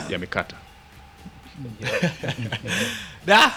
yamekata. da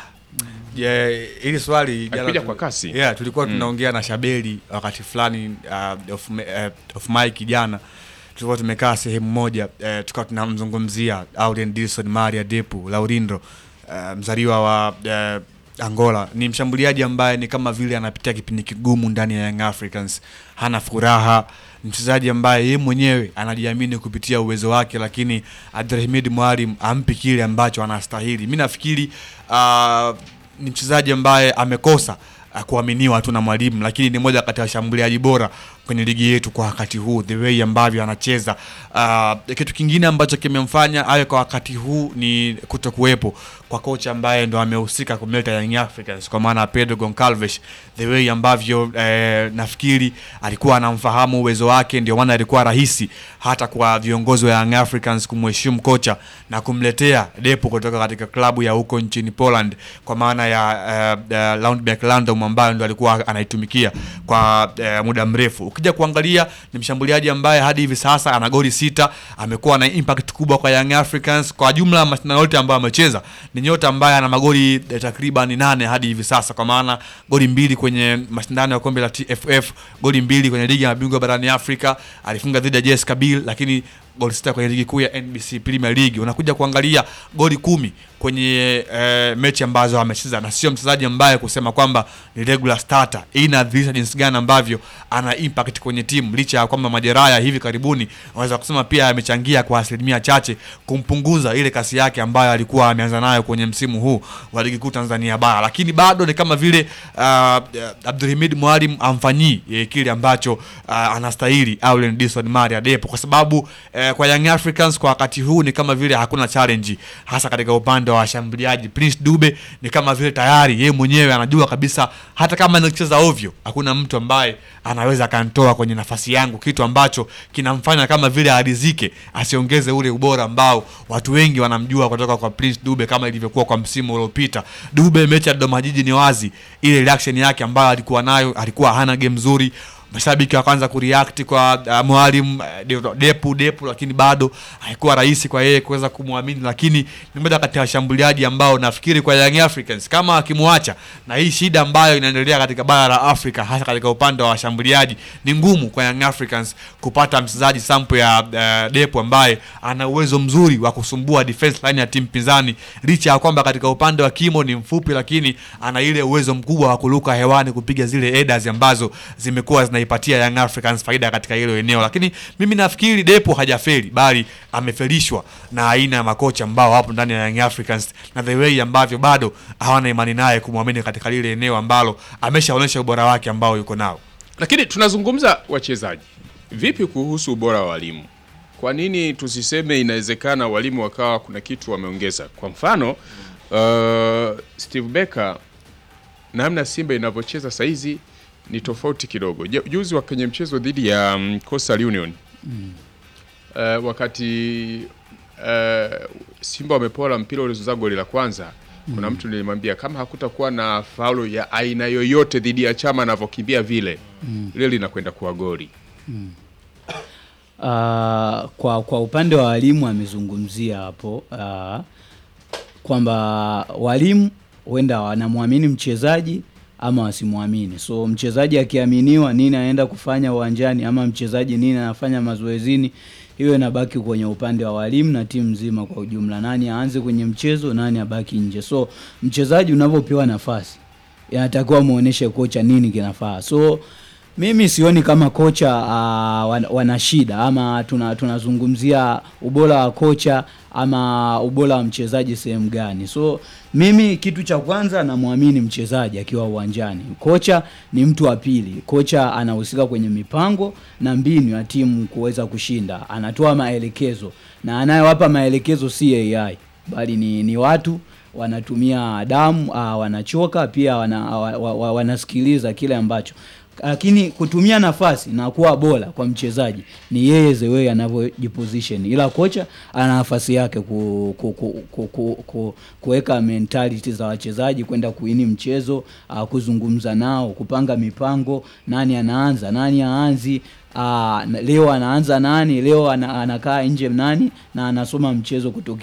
yeah, ili swali jana Alikuja tu- kwa kasi. yeah, tulikuwa tunaongea na Shabeli wakati fulani uh, of, uh, of mic jana tulikuwa tumekaa sehemu moja uh, tukawa tunamzungumzia Aurelien Dilson Maria Depu Laurindo uh, mzaliwa wa uh, Angola ni mshambuliaji ambaye ni kama vile anapitia kipindi kigumu ndani ya Young Africans, hana furaha, mchezaji ambaye yeye mwenyewe anajiamini kupitia uwezo wake, lakini Abdulhamid Mwalim ampi kile ambacho anastahili. Mi nafikiri uh, ni mchezaji ambaye amekosa uh, kuaminiwa tu na mwalimu, lakini ni moja kati ya washambuliaji bora kwenye ligi yetu kwa wakati huu, the way ambavyo anacheza. Uh, kitu kingine ambacho kimemfanya awe kwa wakati huu ni kutokuwepo kwa kocha ambaye ndo amehusika kumleta Young Africans kwa maana ya Pedro Goncalves, the way ambavyo eh, nafikiri alikuwa anamfahamu uwezo wake, ndio maana ilikuwa rahisi hata kwa viongozi wa Young Africans kumheshimu kocha na kumletea Depo kutoka katika klabu ya huko nchini Poland kwa maana ya uh, uh, Lundbeck Landom ambayo ndo alikuwa anaitumikia kwa uh, muda mrefu. Ukija kuangalia ni mshambuliaji ambaye hadi hivi sasa ana goli sita, amekuwa na impact kubwa kwa Young Africans kwa jumla ya mashindano yote ambayo amecheza. Ni nyota ambaye ana magoli eh, takriban nane hadi hivi sasa, kwa maana goli mbili kwenye mashindano ya kombe la TFF, goli mbili kwenye ligi ya mabingwa barani Afrika, alifunga dhidi ya JS Kabylie, lakini goli sita kwenye ligi kuu ya NBC Premier League. Unakuja kuangalia goli kumi kwenye eh, mechi ambazo amecheza, na sio mchezaji ambaye kusema kwamba ni regular starter. Hii inadhihirisha jinsi gani ambavyo ana impact kwenye timu, licha ya kwamba majeraha ya hivi karibuni unaweza kusema pia amechangia kwa asilimia chache kumpunguza ile kasi yake ambayo alikuwa ameanza nayo kwenye msimu huu wa ligi kuu Tanzania bara, lakini bado ni kama vile uh, Abdulhamid Mwalim amfanyii eh, kile ambacho uh, anastahili Aurelien Dilson Maria Depo, kwa sababu eh, kwa Young Africans kwa wakati huu ni kama vile hakuna challenge, hasa katika upande wa washambuliaji. Prince Dube ni kama vile tayari yeye mwenyewe anajua kabisa, hata kama anacheza ovyo, hakuna mtu ambaye anaweza akantoa kwenye nafasi yangu, kitu ambacho kinamfanya kama vile arizike, asiongeze ule ubora ambao watu wengi wanamjua kutoka kwa Prince Dube, kama ilivyokuwa kwa msimu uliopita. Dube mechi ya Dodoma Jiji ni wazi ile reaction yake ambayo alikuwa nayo, alikuwa hana game nzuri mashabiki wakaanza kureact kwa uh, mwalimu uh, depu depu, lakini bado haikuwa rahisi kwa yeye kuweza kumwamini, lakini ni moja kati ya washambuliaji ambao nafikiri kwa Young Africans kama akimwacha na hii shida ambayo inaendelea katika bara la Afrika, hasa katika upande wa washambuliaji, ni ngumu kwa Young Africans kupata mchezaji sample ya uh, depu ambaye ana uwezo mzuri wa kusumbua defense line ya timu pinzani, licha ya kwamba katika upande wa kimo ni mfupi, lakini ana ile uwezo mkubwa wa kuruka hewani kupiga zile headers ambazo zimekuwa zina ipatia Young Africans faida katika hilo eneo, lakini mimi nafikiri Depo hajafeli bali amefelishwa na aina ya makocha ambao wapo ndani ya Young Africans na the way ambavyo bado hawana imani naye kumwamini katika lile eneo ambalo ameshaonyesha ubora wake ambao yuko nao. Lakini tunazungumza wachezaji, vipi kuhusu ubora wa walimu? Kwa nini tusiseme inawezekana walimu wakawa kuna kitu wameongeza? Kwa mfano uh, Steve Becker, namna Simba inavyocheza saizi ni tofauti kidogo. Ju- Juzi wa kwenye mchezo dhidi ya um, Coastal Union uh, wakati uh, Simba wamepola mpira ulizoza goli la kwanza kuna mtu nilimwambia kama hakutakuwa na faulo ya aina yoyote dhidi ya Chama anavyokimbia vile ile linakwenda kuwa goli. Ah, kwa kwa upande wa walimu amezungumzia hapo ah, kwamba walimu huenda wanamwamini mchezaji ama wasimwamini. So mchezaji akiaminiwa nini anaenda kufanya uwanjani ama mchezaji nini anafanya mazoezini, hiyo inabaki kwenye upande wa walimu na timu nzima kwa ujumla, nani aanze kwenye mchezo, nani abaki nje. So mchezaji unavyopewa nafasi inatakiwa muoneshe kocha nini kinafaa. So mimi sioni kama kocha uh, wan, wana shida ama tuna tunazungumzia ubora wa kocha ama ubora wa mchezaji sehemu gani. So mimi kitu cha kwanza namwamini mchezaji akiwa uwanjani. Kocha ni mtu wa pili. Kocha anahusika kwenye mipango na mbinu ya timu kuweza kushinda, anatoa maelekezo na anayewapa maelekezo si AI bali ni, ni watu wanatumia damu uh, wanachoka pia wana, wa, wa, wa, wanasikiliza kile ambacho lakini kutumia nafasi na kuwa bora kwa mchezaji ni yeye the way anavyojiposition, ila kocha ana nafasi yake ku, ku, ku, ku, ku, ku, kuweka mentality za wachezaji kwenda kuini mchezo uh, kuzungumza nao, kupanga mipango, nani anaanza nani aanzi uh, leo anaanza nani, leo ana, anakaa nje nani, na anasoma mchezo kutoka